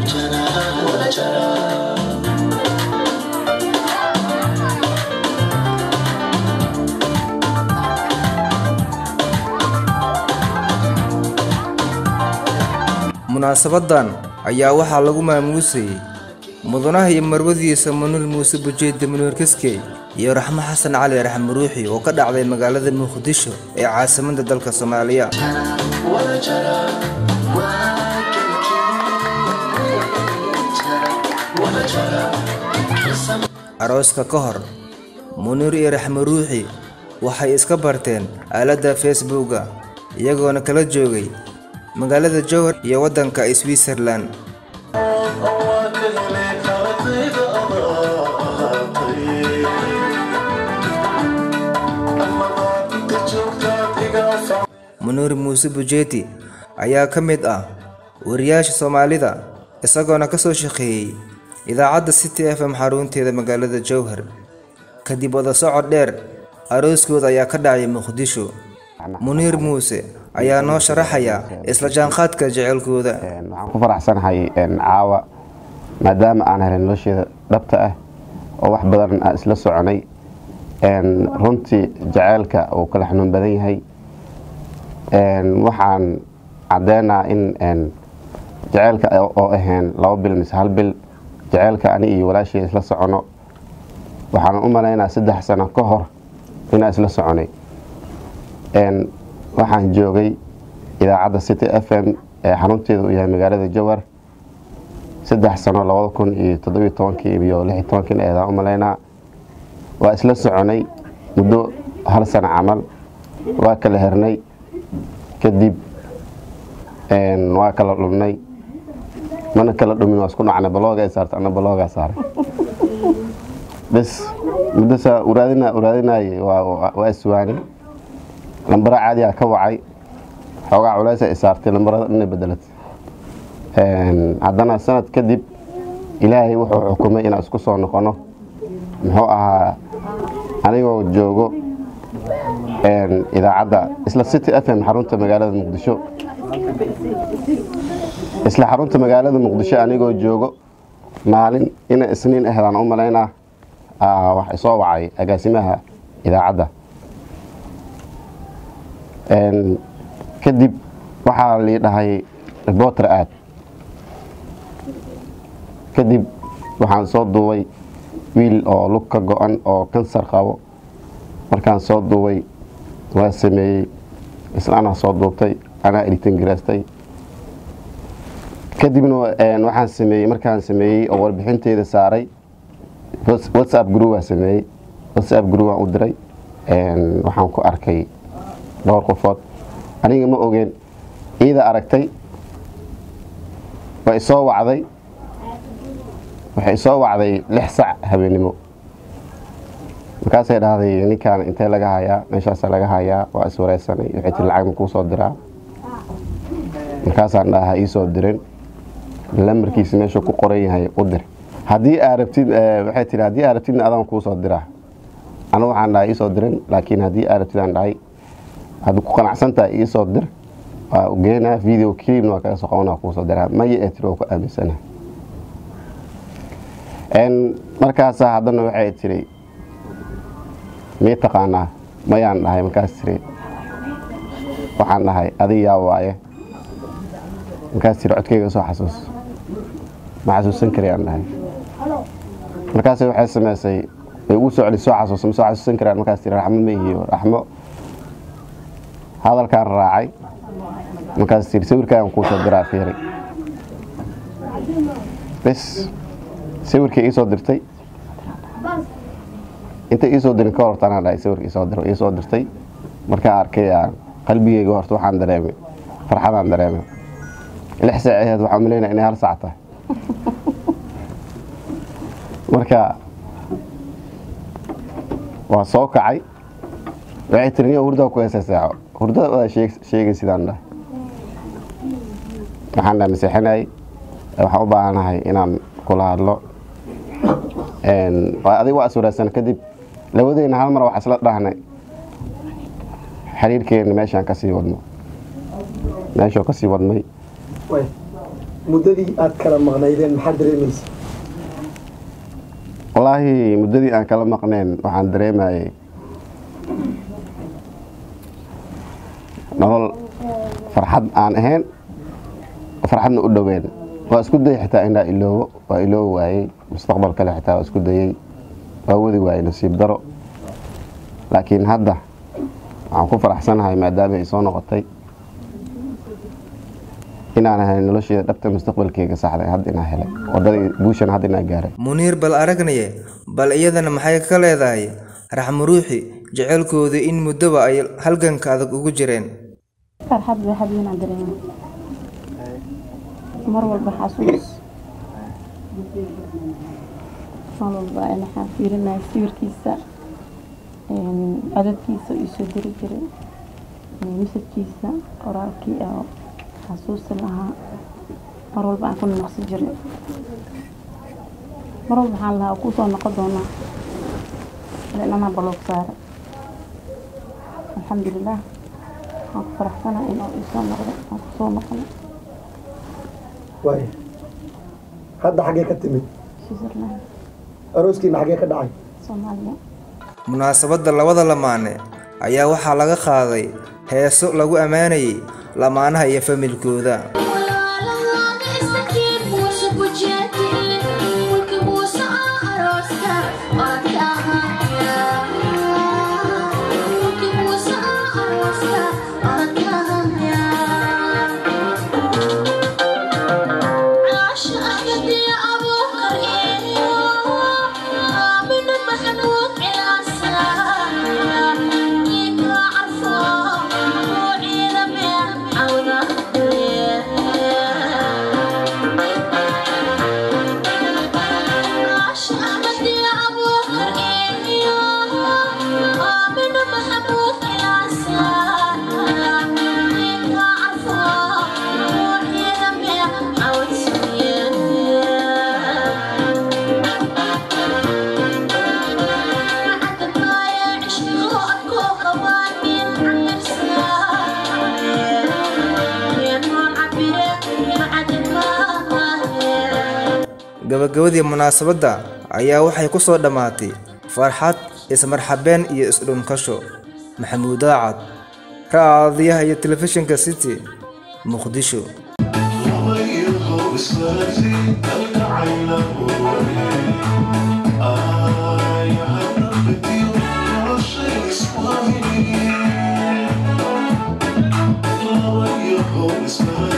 munaasabadan ayaa waxaa lagu maamuusayey mudanaha iyo marwadiisa manuur muuse bujeedde manuur kiskey iyo raxmo xasan cali raxmo ruuxi oo ka dhacday magaalada muqdisho ee caasimadda dalka soomaaliya arooska ka hor muniir iyo raxmo ruuxi waxay iska barteen aaladda facebooka iyagoona kala joogay magaalada jowhar iyo waddanka switzerland muniir muuse bujeeti ayaa ka mid ah wariyaasha soomaalida isagoona ka soo shaqeeyey idaacadda city f m xarunteeda magaalada jowhar kadib wada socod dheer arooskooda ayaa ka dhacay muqdisho muniir muuse ayaa noo sharaxaya isla jaanqaadka jecelkooda waxaan ku faraxsanahay caawa maadaama aan helay nolosheeda dhabta ah oo wax badan aan isla soconay runtii jaceylka uu kala xanuun badan yahay waxaan cadeynaa in jaceylka oo ahayn laba bil mise hal bil jaceylka ani iyo walaashey isla socono waxaan u malaynaa saddex sano ka hor inaan isla soconay waxaan joogay idaacadda city f m ee xarunteeda uu yahay magaalada jowhar saddex sano labada kun iyo toddobiyo tobankii iyo lix iyo tobankii eedaan u malaynaa waa isla soconay muddo hal sano camal waa kala hernay kadib waa kala dhumnay mana kala dhumin waa isku dhacnay baloogaa saartay ana baloogaa saaray bes muddosaa uraadina uraadinayay waa iswaanay lambara caadigaa ka wacay xoogaa culeysa isaartay lambarada dhanay bedelatay haddana sanad kadib ilaahay wuxuu xukumay inaan isku soo noqono muxuu ahaa anigoo joogo idaacadda isla city f m xarunta magaalada muqdisho isla xarunta magaalada muqdisho anigoo joogo maalin inay isniin ahdaan u malaynaa wax isoo wacay agaasimaha idaacadda kadib waxaa lii dhahay reporter aad kadib waxaan soo duubay wiil oo lug ka go-an oo kansar qabo markaan soo duubay waa sameeyey isla anaa soo duubtay anaa editan garaastay kadibna waxaan sameeyey markaan sameeyey oo warbixinteeda saaray whatsapp groupaa sameeyey whatsapp group aan u diray waxaan ku arkay dhowr qofood aniga ma ogeen iida aragtay way isoo wacday waxay isoo wacday lix sac habeennimo markaasay dhahday ninkaan intee laga hayaa meeshaasa laga hayaa waa iswareysanay waxay tiri lacag ma kuu soo diraa markaasaan dhaha ii soo dirin lamarkiisa meeshuu ku qoran yahay u dir haddii aa rabtid waxay tiri haddii aa rabtidna adaan kuu soo diraa anigu waxaan dhahay ii soo dirin laakiin haddii aa rabtid aan dhahay haddi ku qanacsantahay ii soo dir waa geenaa video clipna waa kaga soo qabanaa kuu soo diraa maya ee tiri waa ku aaminsana markaasaa haddana waxay tiri mii taqaanaa mayaan dhahay markaas tiri waxaan dhahay adig yaa waaye markaas tiri codkayga soo xasuus ma xasuusan karayaan dhahay markaas waxay sameysay way ugu soo celi soo xasuus ma soo xasuusan karaan markaas tiri raxmo ma ihiyo raxmo hadalkaan raacay markaas tiri sawirkaagan kuu soo diraa fiiri bes sawirkii ii soo dirtay intay ii soo dirin ka horta anaa dhahay sawirka isoo dir ii soo dirtay markaan arkay qalbigeyga horta waxaan dareemay farxadaan dareemay lix saac aheed waxaan umaleynaya inay hal saac tahay marka waa soo kacay waxay tiri niyo hurdaa ku heesa saaco hurdada wadaa sheegay sidaan dhahay waxaan dhaha maseexinayay waxaan u baahanahay inaan kula hadlo adig waa iswareysan kadib labadeyna hal mar wax isla dhahnay xiriirkeena meeshaan kasii wadno meeshuu kasii wadmay muddadii aad kala maqnaydeen maxaad dareemaysa wallaahi muddadii aan kala maqneen waxaan dareemayay nolol farxad aan ahayn farxadna u dhoween waa isku dayay xitaa inaa iloobo waa iloobi waayey mustaqbal kale xitaa waa isku dayey waa wadi waayey nasiib daro laakiin hadda waxaan ku faraxsanahay maadaama ay soo noqotay inaan ahay nolosheeda dhabta mustaqbalkeyga saxday hadda inaa helay wadadii guushan hadda inaa gaaray muniir bal aragnaye bal iyadana maxay ka leedahay raxmuruuxi jeceylkooda in muddoba ay halganka adag ugu jireen farxad bay habeenaan dareema mar walba xasuus mar walba waxaan fiirinaya sawirkiisa codadkiisa uu soo diri jiray misadkiisa qoraalkii oo xasuusta lahaa mar walba aan ku noqsi jiray mar walba waxaan lahaa ku soo noqon doonaa inanaa baloog saara alxamdulilah waxaan ku faraxsanaa in uu isoo noqdo aan ku soo noqono waay hadda xaggee ka timid switzerland arooskiina xaggee ka dhacay soomaaliya munaasabadda labada lamaane ayaa waxaa laga qaaday heeso lagu ammaanayay lamaanaha iyo familkooda gabagabadii munaasabadda ayaa waxay ku soo dhammaatay farxad ismarxabeen iyo isdhunkasho maxamuud daacad raadiyaha iyo telefishinka city muqdisho It's